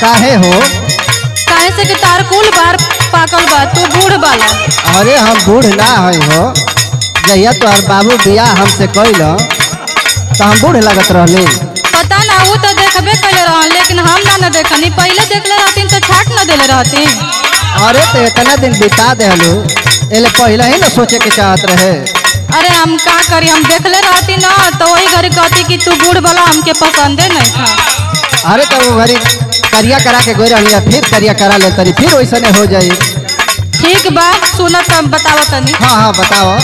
काहे हो काहे से कि तार कुल बार पाकल बा तू बूढ़ बाला अरे हम बूढ़ ना है हो जहिया तोहर बाबू बियाह हमसे कैल तो हम बूढ़ लगत रहनी पता ना वो तो देखबे कैले रहन लेकिन हम ना न देखनी पहले देखले रहतीन तो छाट न देले रहतीन अरे तो इतना दिन बिता देहलू एले पहले ही ना सोचे के चाहत रहे अरे हम का करी हम देखले रहती ना तो वही घड़ी कहती कि तू बूढ़ वाला हमके पसंदे नहीं था अरे तो वो घड़ी करिया करा के गोई रहनी फिर करिया करा ले तनी फिर वैसने हो जाई ठीक बा सुनत हम बतावत तनी हाँ हाँ बताओ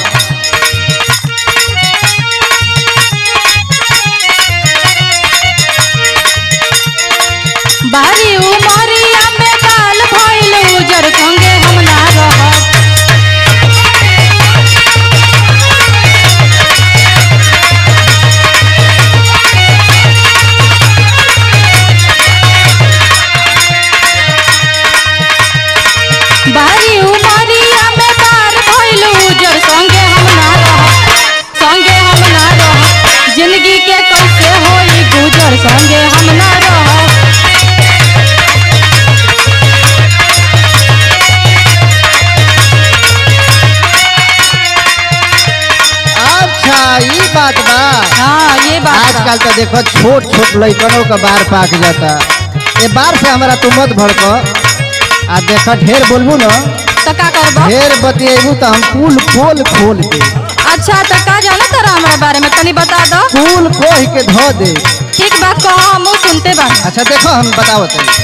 बारी उमरिया में बाल भइल उजर संगे हम ना रहब बारी उमरिया में बाल भइल उजर संगे हम ना रहब संगे हम ना रहब जिंदगी के कैसे होई गुजर संगे हम ना रहब अच्छा ये बात बा हाँ ये बात बा। आजकल तो देखो छोट छोट लड़कनों का बार पाक जाता ये बार से हमारा तू मत भड़क आ देखो ढेर बोलबू न तो का करबो ढेर बतिएबू तो हम कुल खोल खोल के अच्छा तो का जाना तारा हमारा बारे में तनी बता दो कुल कोह के धो दे ठीक बात कहो हम सुनते बा अच्छा देखो हम बताओ तनी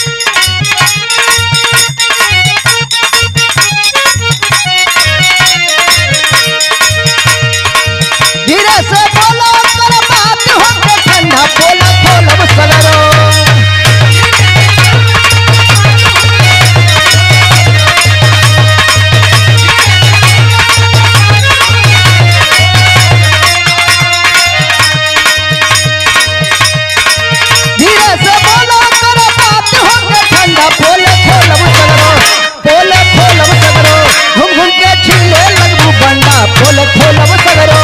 धीरे से बोलो कर बात हो के ठंडा खोला खोलब सगरो धीरे से बोलो कर बात हो के ठंडा खोले खोलब सगरो खोले खोलब सगरो घूम घूम के छिले लगबू बंडा खोले खोलब सगरो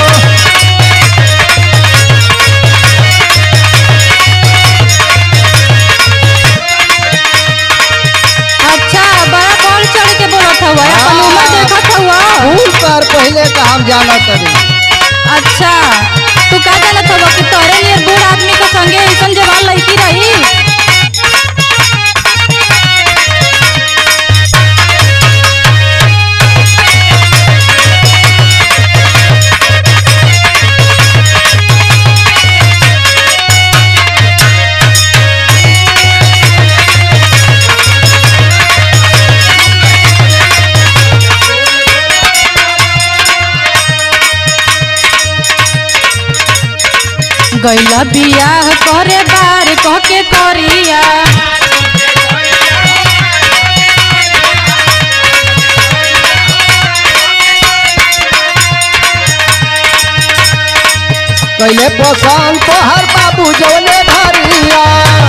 अच्छा बड़ा कौन चढ़ के बोलत हुआ अपन उम्र देखत हुआ फूल पर पहले का हम जाना तरी अच्छा तू का जानत हुआ कि तोरे नियर बूढ़ आदमी के संगे ऐसन जवान लड़की रही गैला बियाह करे बार कह के करिया कैले पसंद तो हर बाबू जौने भरिया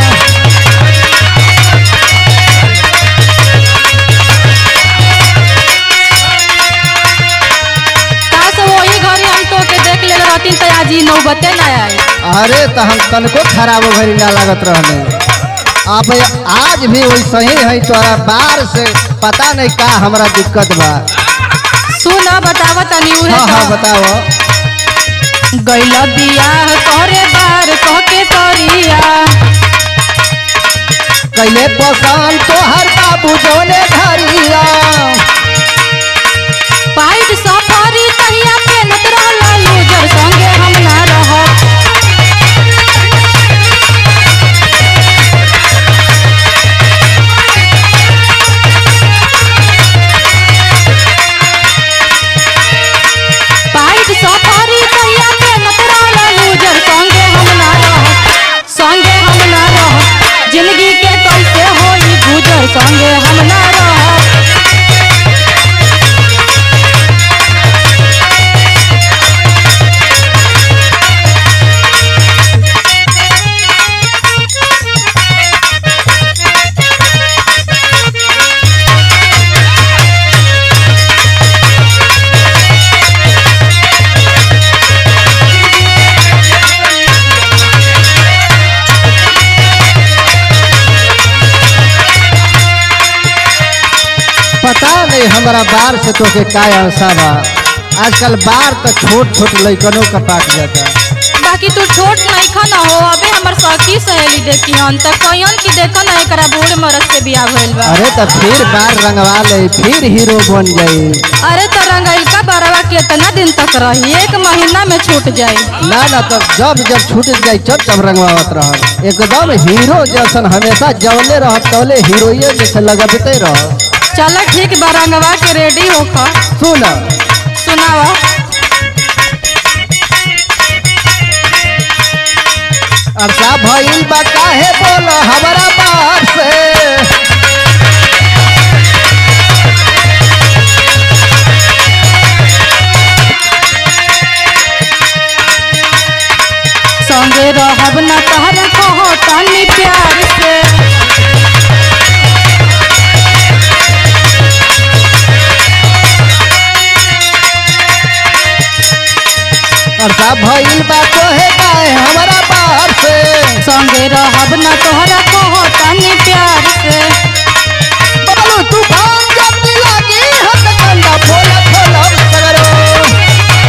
काश वही घरे हम तो के देख ले रहती तो आज ही नौबते ना आई अरे तो हम तनको खराब भरी ना लागत रहने अब आज भी वैसे ही है तोरा बार से पता नहीं का हमरा दिक्कत बा सुन बताव तनी उहे हाँ हाँ तो। बताओ गैला बियाह करे बार कह के करिया कैले पसंद तो हर बाबू जौने भरिया पाइट सफरी तहिया पेनत रहला लूजर संगे हम ना रहब पाइट सफरी तहिया पेनत रहला लूजर संगे हम ना रहब संगे हम ना रहब जिंदगी के कैसे होई गुजर संगे हम ना रहब कि हमारा बार से तो के काय आशा बा आजकल बार तो छोट छोट लइकनों का पाक जाता बाकी तू छोट नहीं खा ना हो अबे हमर सखी सहेली देखी हन त कहियन की देखा ना एकरा बूढ़ मरद से बियाह भइल बा अरे तो फिर बार रंगवा ले फिर हीरो बन जाई अरे तो रंगइल का बारवा कितना दिन तक रही एक महीना में छूट जाई ना ना तो जब जब छूट जाई जब तब रंगवावत रह एकदम हीरो जैसन हमेशा जवले रह तौले हीरोइन जैसे लगते रह चल ठीक बा रंगवा के रेडी होखा सुन सुनावा अरसा भइल बा काहे बोल हमारा बार से संगे रहब न तहर कहो तनी प्यार से अरसा भइल बा कोहे काहे हमारा बार से संगे रहब न तोहरा कहो तनी प्यार से बबलू तूफान जब लागी हत कंदा फूल फूल सगरो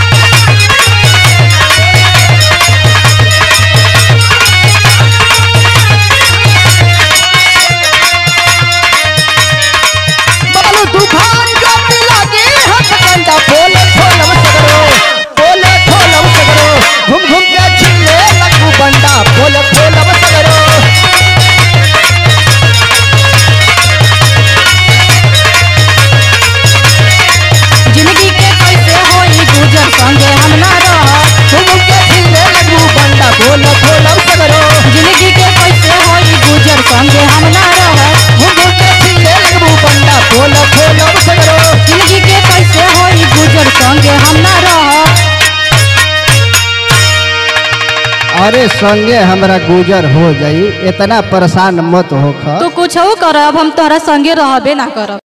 बबलू तूफान जब लागी हत कंदा फूल फूल सगरो फूल फूल सगरो घूम घूम के छिले लगू बंडा फूल फूल सगरो जिंदगी के कैसे होई गुजर संगे हम ना रह घूम के छिले लगू बंडा फूल फूल सगरो जिंदगी के कैसे होई गुजर संगे हम ना रह घूम के छिले लगू बंडा फूल फूल सगरो जिंदगी के कैसे होई गुजर संगे हम ना रह अरे संगे हमरा गुजर हो जाई इतना परेशान मत होख तू कुछ कर अब हम तोहरा संगे रहबे ना करब